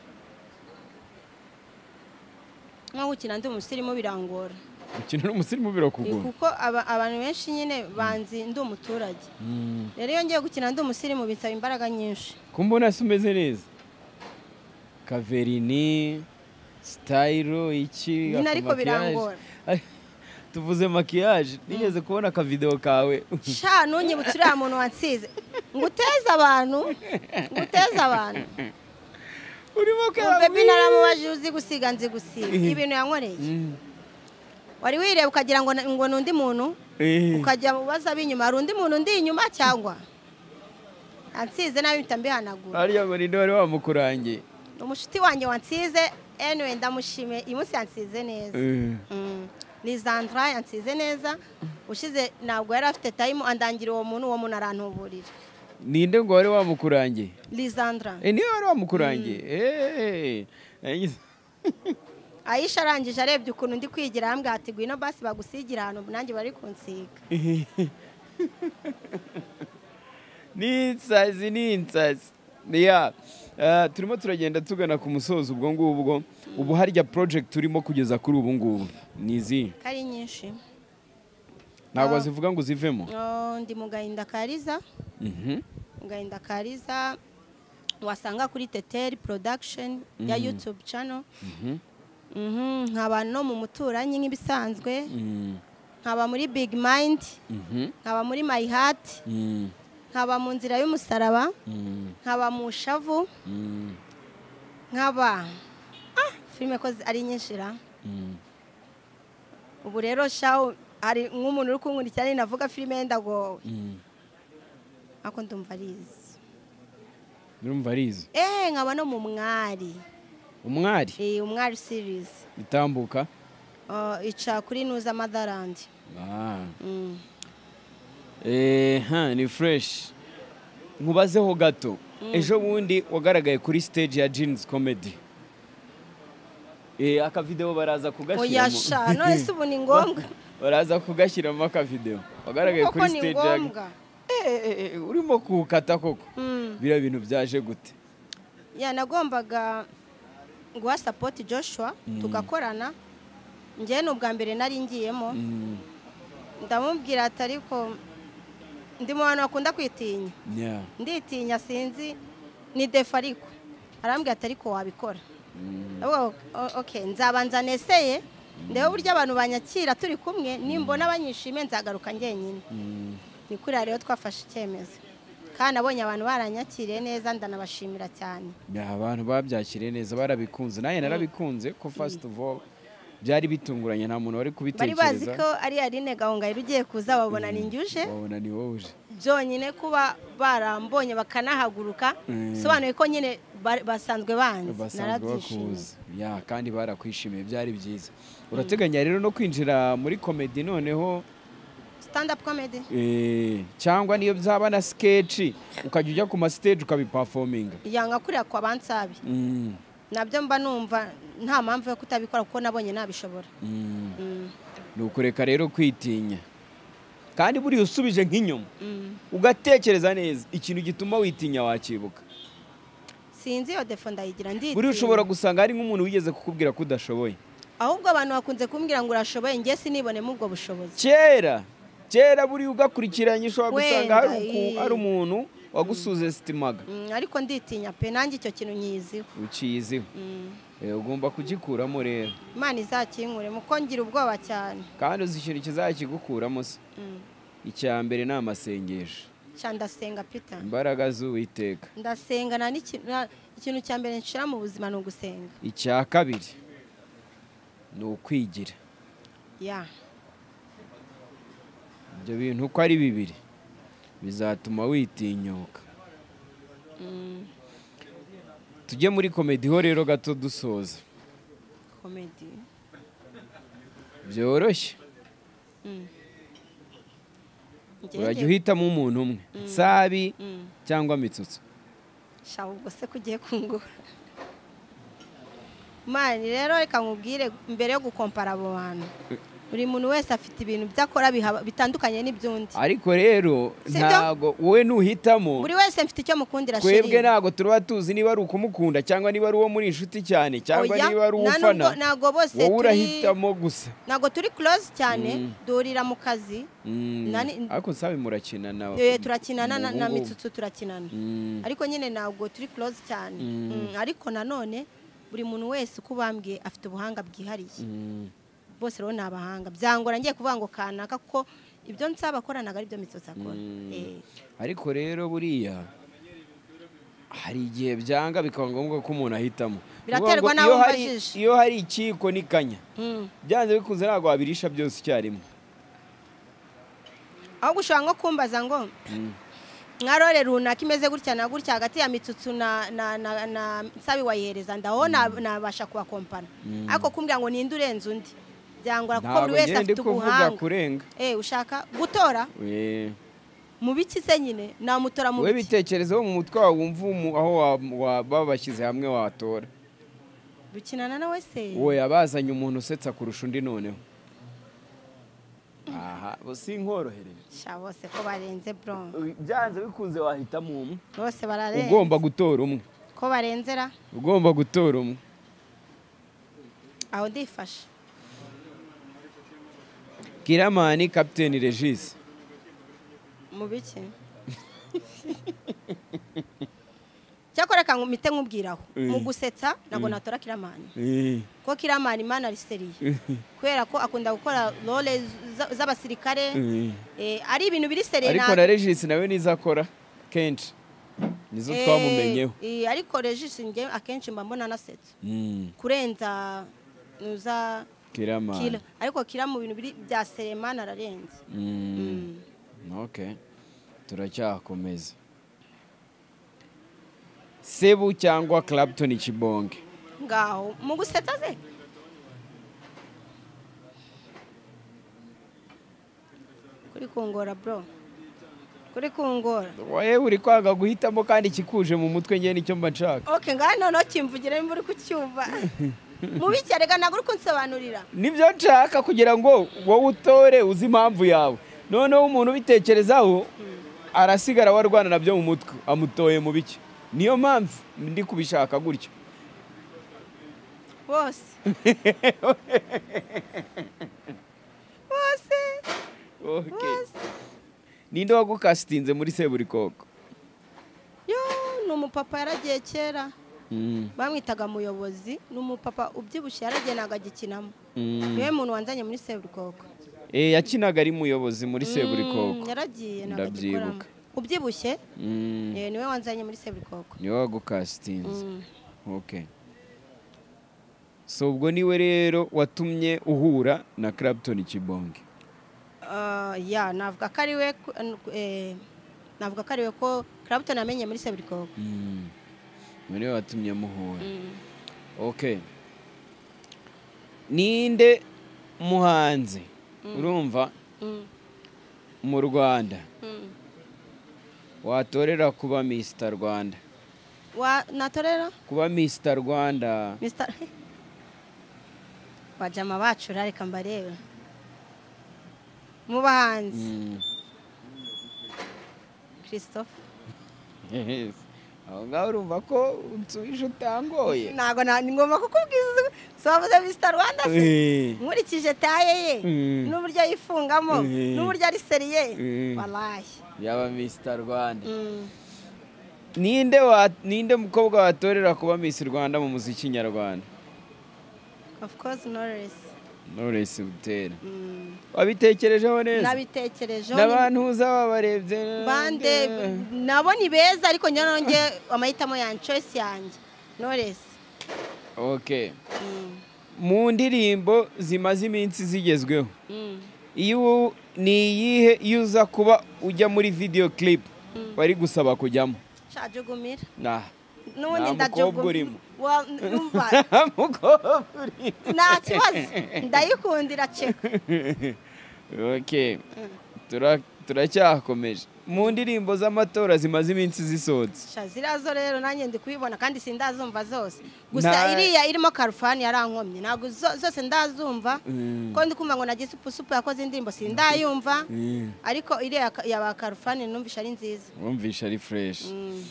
nko gukina ndi umusirimu birangora
gukina n'umusirimu birakugora
kuko aba- abantu benshi nyine banzi ndi umuturage rero iyo ngiye gukina ndi umusirimu binsaba imbaraga nyinshi
kumbona se umeze neza kaverini sitayiro iki
Nyine ariko
akamakiyaje.
birangora.
tuvuze makiyaje nigeze kubona akavidewo kawe
sha ntunyibutse uriya muntu wansize nguteze abantu nguteze abantu
urimo
bebi naramubajije uzi gusiga nzi gusiga ibintu yankoreye wari wireba ukagira ngo na- ngo ni undi muntu ukajya mu bibazo b'inyuma hari undi muntu undi inyuma cyangwa ansize nabi mpita mbihanagura
hariya marinde wari wamukurangiye
umushuti wanjye wansize anyway ndamushimiye uyu munsi yansize neza Mm. ni zandra yansize neza ushize ntabwo yari afite tayimu andangira uwo muntu uwo muntu arantuburira
ninde ngo wari wamukurangiye
lizandra
Eh, niwe wari wamukurangiye Eh, yagize-
ayisha arangije arebye ukuntu ndi kwigira arambwira ati ngwino basi bagusigira ahantu nanjye bari kunsiga
ni insazi ni insazi niya Eh, turimo turagenda tugana ku musozo ubwo ngubwo ubu harya project turimo kugeza kuri ubu ngubu ni izihe
ko ari nyinshi
ntabwo zivuga ngo zivemo
Oh, ndi mu gahinda kariza
Mhm.
mu gahinda kariza wasanga kuri teteri production ya yutube cano nkaba no mu muturanyi nk'ibisanzwe nkaba muri big mind nkaba muri my heart nkaba mu nzira y'umusaraba nkaba mu shavu nkaba ah filime ko ari nyinshi ra ubu rero shawu hari nk'umuntu uri kunkurikirana ni navuga filime yenda ngo ako ndumva arizi
urumva arizi
eee nkaba no mu mwari
umwari
iyi umwari sirizi
itambuka
Ah, ica kuri nuza madarandi
Ah. Eh, ha, ni fresh nkubazeho gato ejo bundi wagaragaye kuri stage ya jeans comedy Eh, akavideo baraza kugashyiramo
oyasha none se ubu ni ngombwa
baraza kugashyiramo akavideo wagaragaye
koko
kuri
ni
stage ya
ngombwa
Eh, eh, eh, urimo kuwukata koko
Mm.
biriya bintu byaje gute
ya nagombaga guha sapoti joshua tugakorana njyewe ni ubwa mbere nari ngiyemo
Mm,
ndamubwira ati ariko ndi mu bantu bakunda kwitinya
yeah.
nditinya sinzi ni defa ariko arambwira ati ariko wabikora ndavuga ngo, "O- okay nzabanza neseye ndebe uburyo abantu banyakira turi kumwe nimbona banyishimiye nzagaruka njyenyine
Mm,
ni kuriya rero twafashe icyemezo kandi abonye abantu baranyakiriye neza ndanabashimira cyane
yeah, abantu babyakiriye neza barabikunze nanjye narabikunze ko first of all byari bitunguranye nta muntu wari
bari
kubitekereza
bazi ko ari Aline gahongayire ugiye kuza babona ni njyuje
wabona ni wowe uje
byonyine kuba barambonye bakanahaguruka
Mm.
bisobanuye ko nyine ba- basanzwe banzi
basanzwe
narabyishimiye
bakuzi ya kandi barakwishimiye byari byiza urateganya rero no kwinjira muri komedi noneho
stand up comedy
eh, cyangwa niyo byaba na sketch ukajya ujya ku ma stage ukabiperforminga
yanga kuriya kwa bansabi
Mm,
nabyo mba numva nta mpamvu yo kutabikora kuko nabonye nabishobora
mm.
Mm,
ni ukureka rero kwitinya kandi buriya usubije nk'inyuma
mm.
ugatekereza neza ikintu gituma witinya wakibuka
sinzi iyo defo ndayigira nditinya.
buriya ushobora gusanga hari nk'umuntu wigeze kukubwira ko udashoboye
ahubwo abantu bakunze kumbwira ngo urashoboye njye sinibonemo ubwo bushobozi
kera kera buriya ugakurikiranye ushobora gusanga hari
Wenda,
uku-
eh.
hari umuntu wagusuze sitimaga
Mm, ariko nditinya pe nanjye icyo kintu nyiziho
ukiyiziho
Mm.
Eh, ugomba kugikuramo rero
imana izakinkure muko ngira ubwoba cyane
kandi uzi ikintu kizakigukuramo se
Mm.
icya mbere ni amasengesho
Ca ndasenga pita
imbaraga z'uwiteka
ndasenga nta n'ikintu- nta- ikintu cya mbere nshira mu buzima ni ugusenga
icya kabiri ni ukwigira
ya
ibyo bintu uko ari bibiri bizatuma witinyuka tujye muri komedi ho rero gato dusoza
komedi
byoroshye urajya uhitamo umuntu umwe nsabi
Mm.
cyangwa mitsutso
shaka ubwo se ko ugiye kungura mani rero reka nkubwire mbere yo gukompara abo bantu buri muntu wese afite ibintu byo akora biha- bitandukanye n'iby'undi
ariko rero
Sibyo?
ntago wowe nuhitamo
buri wese mfite icyo mukundira
twebwe
sheri
ntabwo tuba tuzi niba ari ukumukunda cyangwa niba ari uwo muri inshuti cyane cyangwa
Oya,
niba ari
nta nubwo-
uwufana
ntabwo bose
wowe
turi-
urahitamo gusa
ntabwo turi close cyane duhurira mu kazi
Mm,
Nani-
ariko nsabe murakina nawe
Eh, turakinana na- na
Ubungubu.
mitsutsu turakinana
Mm,
ariko nyine ntabwo turi close cyane Mm, ariko nanone buri muntu wese uko ubambwiye afite ubuhanga bwihariye
mm,
bose rero ni abahanga byangora ngiye kuvuga ngo kanaka kuko ibyo nsaba akoranaga ari byo mitsotsi akora Eh,
ariko rero buriya hari igihe byanga bikaba ngombwa ko umuntu ahitamo
Biraterwa
Ni ukuvuga ngo
n'aho
iyo hari-
umbajije.
iyo hari ikiyiko n'ikanya
mm.
byanze bikunze ntabwo wabirisha byose icyarimwe
ahubwo ushobora nko kumbaza ngo nka rore runaka imeze gutya na gutya hagati ya mitsutsu na na na na nsabi wayihereza ndaho na- nabasha kubakompana ariko kumbwira ngo ninde urenze undi byangora kuko buri
ntabwo
wese
ngende ndi
afite
kuvuga
ubuhanga
kurenga
Eh, ushaka gutora
Eh.
mu biki se nyine namutora mu
wowe
biki
bitekerezeho mu mutwe wawe wumva umu- aho wa- wa- baba bashyize hamwe watora
dukinana nawe se
wowe abazanye umuntu usetsa kurusha undi noneho aha bo sinkorohereje
sha bose ko barenze bro
byanze bikunze wahitamo umwe
bose bararenze
ugomba gutora umwe
ko barenzera
ugomba gutora umwe
aho ndifashe
kiramani kapiteni regisi
mu biki cyo icyakora reka mpite nkubwiraho
Mm.
mu gusetsa ntabwo natora kiramani kuko kiramani imana ariseriye kubera ko akunda gukora role z- z'abasirikare Eh, ari ibintu biri seriye
ariko
ntabwo-
na regisi nawe nizo akora kenshi nizo
Eh,
twamumenyeho
eh, ariko regisi njye akenshi mba mbona anasetsa
Mm,
kurenza nuza kira
kiramani
ariko kira mu bintu biri- bya seremani ararenze
Mm. ok turacyakomeza sebu cyangwa clapton kibonge
ngaho mu gusetsa ze kuri kungora bro kuri kungora
wowe uri kwanga guhitamo kandi ikikuje mu mutwe ngewe nicyo mba nshaka
ok ngaho noneho kimvugire nimba uri kucyumva mubi cyane reka ntabwo uri kunsobanurira
nibyo nshaka kugira ngo wowe utore uzi impamvu yawe noneho umuntu ubitekerezaho arasigara warwana nabyo mu mutwe amutoye mu biki niyo mpamvu ndi kubishaka gutyo
bose bose
Ok.
bose
ninde wagukasitinze muri seburikoko
yo ni umupapa yaragiye kera
Mm,
bamwitaga muyobozi ni umupapa ubyibushye yaragiye ntabwo agikinamo
mm.
niwe muntu wanzanye muri seburikoko
Eh, yakinaga ari muyobozi muri seburikoko
Mm, yaragiye ntabwo agikoramo
Ndabyibuka.
ubyibushye
Mm,
eh, niwe wanzanye muri seburikoko
niwe wagukasitinze
Mm.
ok so ubwo niwe rero watumye uhura na clapton kibonge
Ah, ya navuga ko ari we ku- eh, navuga ko ari we ko Clapton amenye muri seburikoko
Mm. niwe watumye muhura
Mm.
ok ninde muhanzi urumva
Mm,
mu rwanda
mm.
watorera kuba misita rwanda
wa natorera
kuba misita rwanda
Mr. Bajama bacu rareka mbareba mu bahanzi
Mm.
Christophe
Yes. aho ngaho urumva ko unsubije utangoye
ntabwo na- ni ngombwa kukubwiza si wavuze Mr. Rwanda se
Eh.
nkurikije taye ye
Mm.
n'uburyo yifungamo
Mm.
n'uburyo ari seriye
Mm.
walahi
yaba misita rwanda
Mm.
ninde wa ninde mukobwa watorera kuba miss rwanda mu muziki nyarwanda
of course Knowless
Knowless Butera
Mm.
wabitekerejeho neza
nabitekerejeho
n'abantu uzaba barebye
bande nabo ni beza ariko njye nonge amahitamo yanjye choice yanjye Knowless
ok
Mm.
mu ndirimbo zimaze iminsi zigezweho
Mm.
iyo ubu- ni iyihe iyo uza kuba ujya muri video clip bari gusaba kujyamo
Shajugumira
nah
n'ubundi
Nta mukobwa urimo.
ndajugumira
mukobwa uri
nta kibazo ndayikundira ceka
ok Tura- turacyakomeje mu ndirimbo z'amatora zimaze iminsi zisohotse
Sha, ziriya zo rero nanjye ndi kubibona kandi sindazumva zose gusa
Nta-
iriya irimo karufani yarankomye ntabwo zo- zose ndazumva
Mm.
ko ndi kumva ngo nagize upusupu yakoze indirimbo sindayumva ariko iriya ka- ya ba karufani numvisha ari nziza
wumvisha ari fresh
Mm.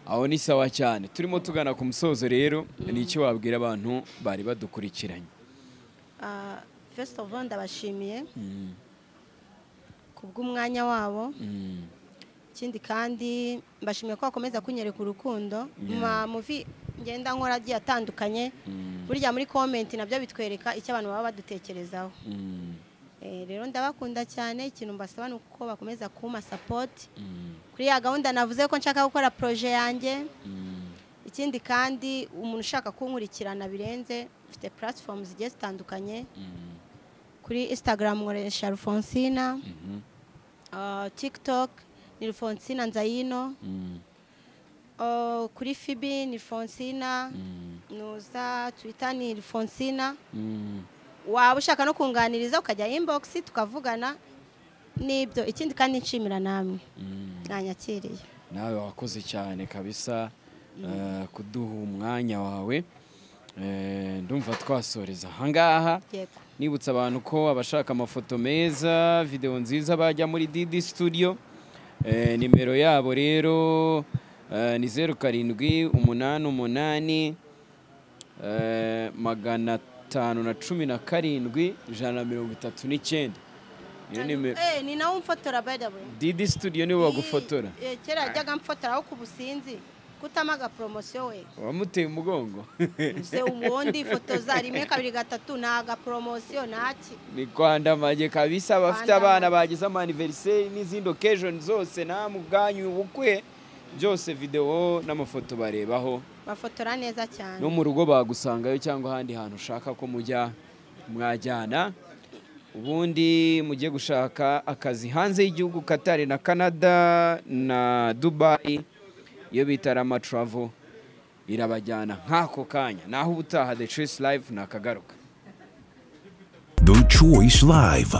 aho ni sawa cyane turimo tugana ku musozo rero ni iki wabwira abantu bari badukurikiranye
Ah, first of all ndabashimiye ku bw'umwanya wabo
Mm.
ikindi kandi mbashimiye ko bakomeza kunyereka urukundo Ma- muvi ngenda nkora agiye atandukanye burya muri komenti nabyo bitwereka icyo abantu baba badutekerezaho
Mm.
Eh, rero ndabakunda cyane ikintu mbasaba ni uko bakomeza kumpa sapoti
Mm.
kuri ya gahunda navuze ko nshaka gukora poroje yanjye
Mm.
ikindi kandi umuntu ushaka kunkurikirana birenze mfite platform zigiye zitandukanye
Mm.
kuri instagram nkoresha rufonsina
Mhm.
ah, tiktok ni rufonsina nzayino
Mm.
Oh, kuri fibi ni fonsina
Mm.
nuza twita ni fonsina
Mm.
waba ushaka no kunganiriza ukajya inbox tukavugana n'ibyo ikindi kandi nshimira namwe
Mm.
mwanyakiriye
nawe wakoze cyane kabisa eh, kuduha umwanya wawe Eh, ndumva twasoreza ahangaha
yego
nibutsa abantu ko abashaka amafoto meza videwo nziza bajya muri didi studio Eh, nimero yabo rero eh, ni zeru karindwi umunani umunani eh, magana atanu na cumi na karindwi ijana na mirongo itatu n'icyenda niyo nimero
Eh, ni nawe umfotora by the way
didi studio nibo bagufotora
Eh, kera yajyaga amfotora aho ku businzi kutama agaporomosiyo we
wamuteye umugongo
ze ubundi ifoto za rimwe kabiri gatatu ni agaporomosiyo ntaki
ni kwandamage kabisa abafite
Kwandamage.
abana bagize amaniveriseri n'izindi occasion zose namwe ubwanyu ubukwe byose videwo n'amafoto barebaho
bafotora neza cyane
no mu rugo bagusangayo cyangwa ahandi hantu ushaka ko mujya mwajyana ubundi mujye gushaka akazi hanze y'igihugu katari na canada na dubayi iyo bita rama travel irabajyana nk'ako kanya naho ubutaha the choice live nakagaruka
The Choice Live.